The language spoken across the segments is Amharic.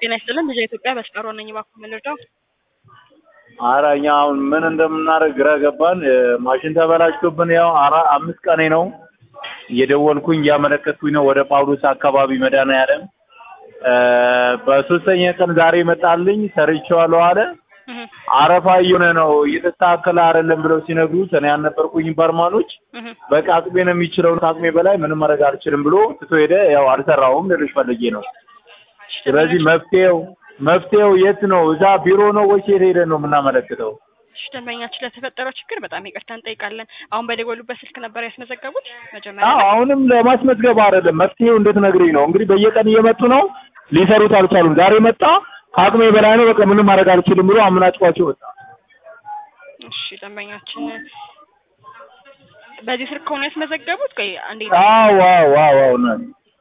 ጤና ይስጥልን ልጅ ኢትዮጵያ በስቃሮ ነኝ። እባክዎ ምን ልርዳው? ኧረ እኛ አሁን ምን እንደምናደርግ ግራ ገባን። ማሽን ተበላሽቶብን ያው አራ አምስት ቀኔ ነው እየደወልኩኝ እያመለከትኩኝ ነው ወደ ጳውሎስ አካባቢ መድኃኒዓለም በሶስተኛ ቀን ዛሬ መጣልኝ ሰርቼዋለሁ አለ። እህ አረፋ እየሆነ ነው እየተስተካከለ አይደለም ብለው ሲነግሩት እኔ ያልነበርኩኝም በርማኖች እህ በቃ አቅሜ ነው የሚችለው ከአቅሜ በላይ ምንም ማድረግ አልችልም ብሎ ትቶ ሄደ። ያው አልሰራውም ልልሽ ፈልጌ ነው። ስለዚህ መፍትሄው መፍትሄው የት ነው? እዛ ቢሮ ነው ወይስ የት ሄደን ነው የምናመለክተው? እሺ ደንበኛችን ለተፈጠረው ችግር በጣም ይቅርታ እንጠይቃለን። አሁን በደወሉበት ስልክ ነበር ያስመዘገቡት መጀመሪያ አዎ ላይ? አሁንም ለማስመዝገብ አይደለም መፍትሄው እንድትነግሪኝ ነው። እንግዲህ በየቀን እየመጡ ነው ሊሰሩት አልቻሉም። ዛሬ መጣ ከአቅሜ በላይ ነው በቃ ምንም ማድረግ አልችልም ብሎ አምናጭቋቸው ወጣ። እሺ ደንበኛችን በዚህ ስልክ ከሆነ ያስመዘገቡት ቆይ አንዴ አዎ አዎ አዎ አዎ ነው።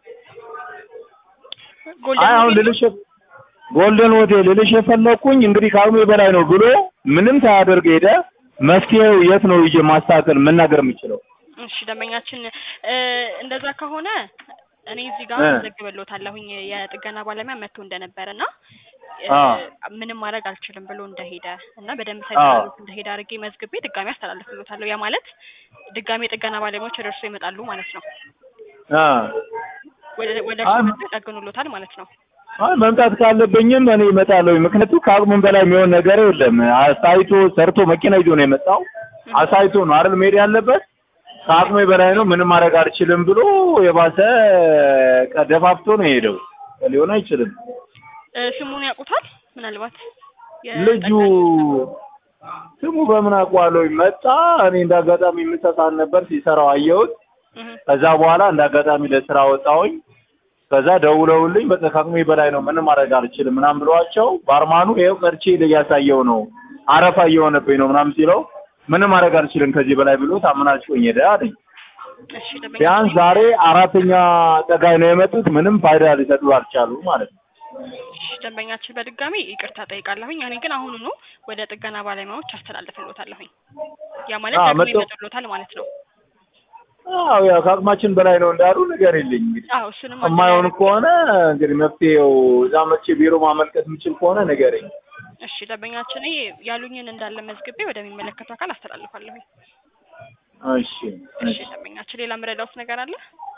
ጎልደን አይ አሁን ሆቴል ልልሽ ጎልደን ሆቴል ልልሽ የፈለኩኝ እንግዲህ ከአቅሜ በላይ ነው ብሎ ምንም ሳያደርግ ሄደ። መፍትሄው የት ነው ይዤ ማስተካከል መናገር የምችለው? እሺ ደንበኛችን እ እንደዛ ከሆነ እኔ እዚህ ጋር እ መዘግብልዎታለሁኝ የጥገና ባለሙያ መጥቶ እንደነበረ እና እ አ ምንም ማድረግ አልችልም ብሎ እንደሄደ እና በደንብ አ ሳይሰሩት እንደሄደ አድርጌ መዝግቤ ድጋሚ አስተላልፍልዎታለሁ። ያ ማለት ድጋሚ የጥገና ባለሙያዎች ወደ እርስዎ ይመጣሉ ማለት ነው። አ ወደ ወደ አይ እርስዎ መጥተው ይጠግኑልዎታል ማለት ነው። አይ መምጣት ካለብኝም እኔ እመጣለሁ። ምክንያቱም ከአቅሙም በላይ የሚሆን ነገር የለም። አሳይቶ ሰርቶ መኪና ይዞ ነው የመጣው። እህ አሳይቶ ነው አይደል መሄድ ያለበት። ከአቅሜ በላይ ነው ምንም ማድረግ አልችልም ብሎ የባሰ ቀደፋፍቶ ነው የሄደው። ሊሆን አይችልም። እ ስሙን ያውቁታል? ምናልባት ልጁ የጠገና ስሙ በምን አውቀዋለሁ? መጣ። እኔ እንዳጋጣሚ የምሰሳን ነበር ሲሰራው አየሁት። እህ ከዛ በኋላ እንዳጋጣሚ ለስራ ወጣሁኝ። ከዛ ደውለውልኝ በቃ ከአቅሜ በላይ ነው ምንም ማድረግ አልችልም ምናምን ብለዋቸው ባርማኑ ይኸው ቀርቼ እያሳየው ነው አረፋ እየሆነብኝ ነው ምናምን ሲለው ምንም ማድረግ አልችልም ከዚህ በላይ ብሎ ታምናችሁኝ ሄደ አለኝ። እሺ ቢያንስ ደንበኛችን ዛሬ አራተኛ ጠጋይ ነው የመጡት ምንም ፋይዳ ሊሰጡ አልቻሉም ማለት ነው። እሺ ደንበኛችን በድጋሚ ይቅርታ ጠይቃለሁኝ። እኔ ግን አሁኑኑ ወደ ጥገና ባለሙያዎች አስተላልፍልዎታለሁኝ። ያ ማለት አዎ ደግሞ መጥቶ ይመጡልዎታል ማለት ነው። አዎ ያው ከአቅማችን በላይ ነው እንዳሉ ንገሪልኝ እንግዲህ አዎ እሱንም የማይሆን አገናኝ ከሆነ እንግዲህ መፍትሄው እዛ መቼ ቢሮ ማመልከት የምችል ከሆነ ንገረኝ። እሺ ደንበኛችን እኔ ያሉኝን እንዳለ መዝግቤ ወደሚመለከቱ አካል አስተላልፋለሁኝ። እሺ እሺ እሺ ደንበኛችን ሌላ የምረዳዎት ነገር አለ?